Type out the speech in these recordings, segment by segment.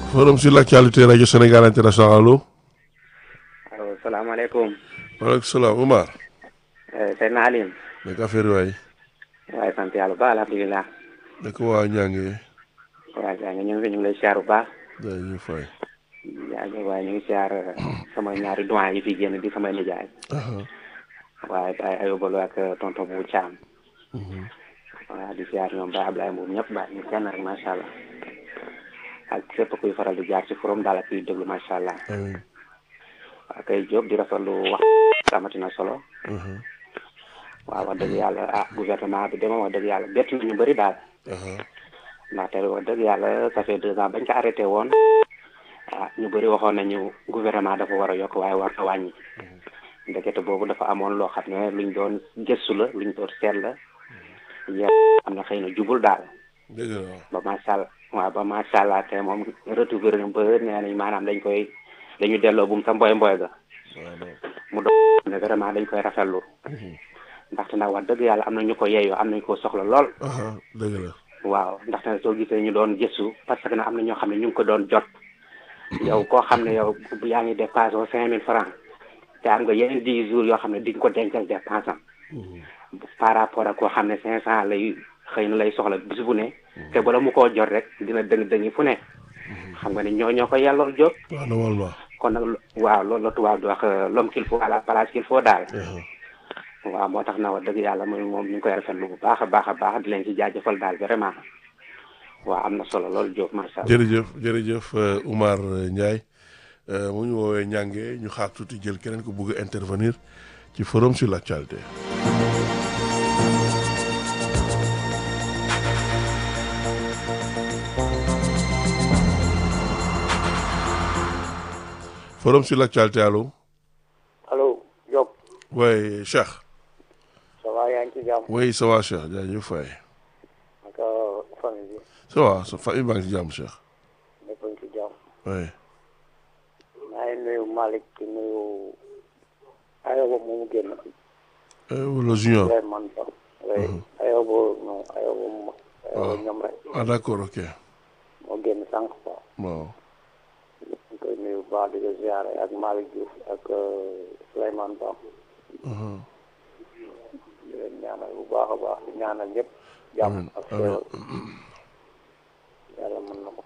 forum sur l'actualité rajo Sénégal international allo. allo salaamaaleykum. waaleykum salaam Umar. sëñ Aline. naka affaire yi waay. waaye sant yàlla bu baax alhamdulilah. naka waa ñaange. waaw yaa ngi ñu ngi ñu ngi lay siyaar bu baax. daa ñu fay. yaa ngi waaye ñu ngi siyaar sama ñaari doyen yi fi génn di samay nijaay. waaye Baye Ayoba Lo ak tonton bu Thiam. waaw di siyaar ñoom Baye Ablaye Mbow ñëpp baax ñu kenn rek macha allah. ak képp kuy faral di jaar ci forum daal ak kuy déglu macha allah. amiin. waaw kay Diop di rafetlu wax amati na solo. waaw wax dëgg yàlla ah gouvernement bi de moom wax dëgg yàlla bett na ñu bëri daal. ndaxte wax dëgg yàlla ça fait deux ans bañ ko arrêté woon ah ñu bëri waxoon nañu gouvernement dafa war a yokk waaye war a wàññi. ndekete boobu dafa amoon loo xam ne luñ doon gëstu la luñ doon seet la yéen am na xëy na jubul daal. dëgg la waaw. ba macha allah waaw ba macha allah te moom retrouvé nañu ba nee nañ maanaam dañ koy dañu delloo bu mu sa mboy mboy ga. mu doon ne vraiment dañ koy rafetlu. ndaxte nag wax dëgg yàlla am na ñu ko yeeyoo am nañu ko soxla lool. dëgg la. waaw ndaxte soo gisee ñu doon gëstu parce que nag am na ñoo xam ne ñu ngi ko doon jot. yow koo xam ne yow yaa ngi dépassé wu cinq mille francs te am nga yeneen dix jours yoo xam ne di nga ko dencal dépense am. par rapport ak koo xam ne cinq cent lay xëy na lay soxla bis bu ne. te bala mu koo jot rek dina dëng dëngi fu ne. xam nga ni ñoo ñoo ko yellool jot. waaw normalement. kon nag waaw loolu la tubaab di wax l'homme qu'il faut à la place qu'il faut daal. waaw moo tax na wax dëgg yàlla mooy moom ñu ngi koy rafetlu bu baax a baax a baax di leen ci jaajëfal daal vraiment waaw am na solo loolu Diop macha allah. jërëjëf jërëjëf Umar Ndiaye mu ñu woowee ñànge ñu xaar tuuti jël keneen ko bëgg a intervenir ci forum sur l'actualité. forum sur l'actualité allo. allo Diop. oui Cheikh. ça va yaa ngi ci jàmm. oui ça va Cheikh jaajëf Faye. naka famille bi. ça va sa famille baa ngi ci jàmm Cheikh. ñëpp a ngi ci jàmm. oui. maa ngi nuyu Malick di nuyu Ayoba moomu génn. wala junior. Souleymane Ba. oui Ayoba non Ayoba moom. Ayoba ñoom rek. ah d'accord ok. moo génn sànq quoi. waaw. ñu koy nuyu bu baax di ko ziare ak Malick Diouf ak Souleymane Ba. di leen ñaanal bu baax a baax di ñaanal ñëpp. jàmm ak xéewal. yàlla mën na ko.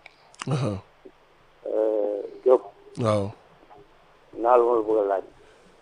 Diop. waaw. naa lu ma la bëgg a laaj.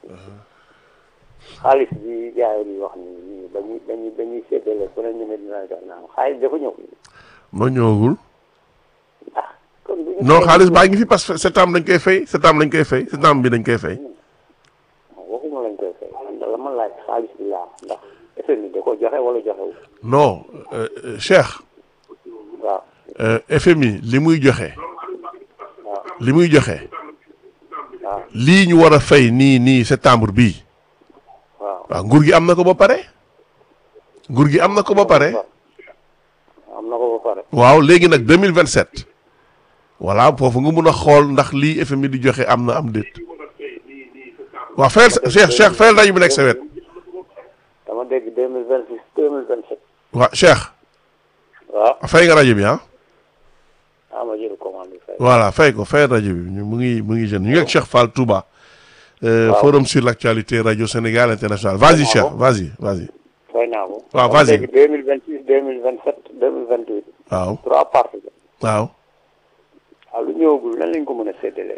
xaalis bi gars yi di wax ni nii dañuy dañuy dañuy séddale ku ne ñu ne dina jox naan xaalis dafa ñëw. noo ñëwagul. ah kon bu ñu. non xaalis baa ngi fi parce que septembre dañ koy fay septembre dañ koy fay septembre bi dañ koy fay. waxuma lañ koy fay man la ma laaj xaalis bi laa ndax FMI da ko joxe wala joxewul. non euh, euh, Cheikh. waaw euh, FMI li muy joxe. waaw li muy joxe. waaw lii ñu war a fay nii nii septembre bii. waaw. waaw nguur gi am na ko ba pare. nguur gi am na ko ba pare. am na ko ba pare. waaw léegi nag deux mille vingt sept. voilà foofu nga mun a xool ndax lii FMI di joxe am na am déet. waaw fayal sa Cheikh Cheikh fayal rajo bi nekk sa wet. dama dégg deux mille vingt six deux mille vingt sept. waaw Cheikh. waaw fay nga rajo bi ah. ah ma jël commande bi fay. voilà fay ko fay rajo bi ñu mu ngi mu ngi jeune ñu ngi ak Cheikh Fall Touba. Euh, Waaw. forum sur l'actualité radio Sénégal international vas-y Cheikh vas-y vas-y. fay naa ko. waaw, dama vas-y. dégg deux mille vingt six deux mille vingt sept deux mille vingt huit. waaw trois parties. waaw. waaw lu ñëwagul lan lañ ko mën a séddalee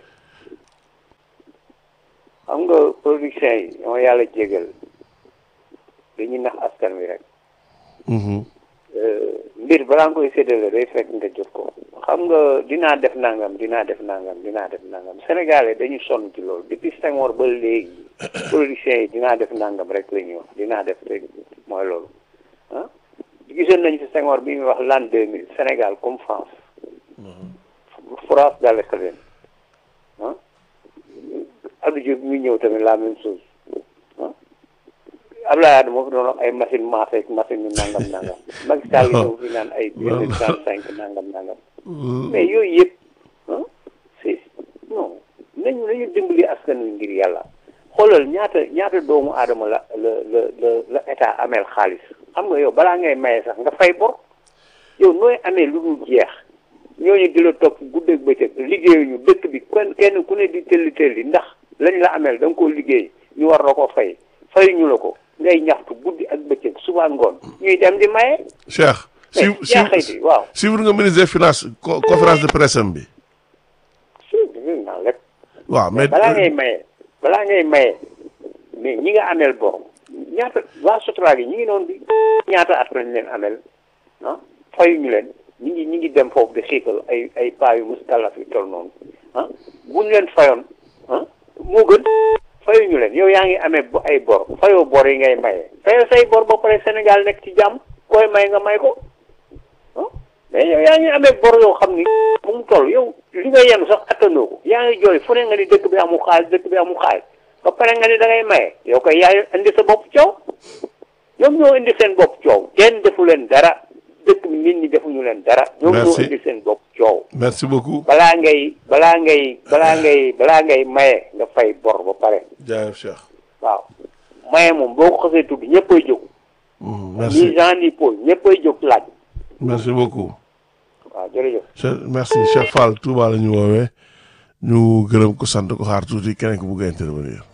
xam nga production yi ñoo yàlla jégal dañuy nax askan wi rek Mhm. mbir balaa nga koy séddale day fekk nga jot ko xam nga dinaa def nangam dinaa def nangam dinaa def nangam sénégalais dañu sonn ci loolu depuis Senghor ba léegi production yi dinaa def nangam rek la ñuy wax dinaa def rek mooy loolu ah gisoon nañu fi Senghor bi muy wax l'an 2000 Sénégal comme France France daal la leen ah Abdou Diouf mi ñëw tamit la même chose ah Abdoulaye Wade moo fi doon wax ay machine maafé ak machine yu nangam nangam Macky Sall ñëw fi naan ay deux mille trente cinq nangam nangam mais yooyu yëpp ah c'est non nañu nañu dimbali askan wi ngir yàlla xoolal ñaata ñaata doomu aadama la la la la la état ameel xaalis xam nga yow balaa ngay maye sax nga fay bor yow nooy amee lu dul jeex ñooñu di la topp guddeeg bëccëg liggéeyuñu dëkk bi kenn kenn ku ne di tëlli tëlli ndax lañ la ameel da nga koo liggéey ñu war la ko fay fayuñu la ko ngay ñaxtu guddi ak bëccëg suba ngoon ñuy dem di maye. Cheikh. si mais yaa xayti waaw. suivre nga ministre des finances co- conférence de presse am bi. si dégg naa lépp. waaw mais balaa ngay maye balaa ngay maye mais ñi nga ameel bor ñaata waa Sotra gi ñi ngi noonu bi ñaata at lañ leen ameel ah fayuñu leen ñi ngi ñi ngi dem foofu di xiikal ay ay paa yu muskalaf yu tol noonu ah buñ leen fayoon ah moo gën fayuñu leen yow yaa ngi amee bo ay bor fayoo bor yi ngay maye fayoo say bor ba pare Sénégal nekk ci jàmm koy may nga may ko ah mais yow yaa ngi amee bor yoo xam ni fu mu toll yow li nga yenu sax attanoo ko yaa ngi jooy fu ne nga ni dëkk bi amul xaalis dëkk bi amul xaalis ba pare nga ni da ngay maye yow koy yaay indi sa bopp coow ñoom ñoo indi seen bopp coow kenn defu leen dara dëkk bi nit ñi defuñu leen dara ñoom ñoo Merci. indi seen bopp coow merci beaucoup balaa ngay balaa ngay balaa ngay balaa ngay maye nga fay bor ba pare jaajëf Cheikh. waaw maye moom boo ko xasee tudd ñëppay jóg Mhm, ni merci Jean ni Paul ñëppay jóg laaj merci beaucoup. waaw jërëjëf Cheikh merci Cheikh Fall Touba la ñu woowee ñu gërëm ko sant ko xaar tuuti keneen ko bëgg a intervenir.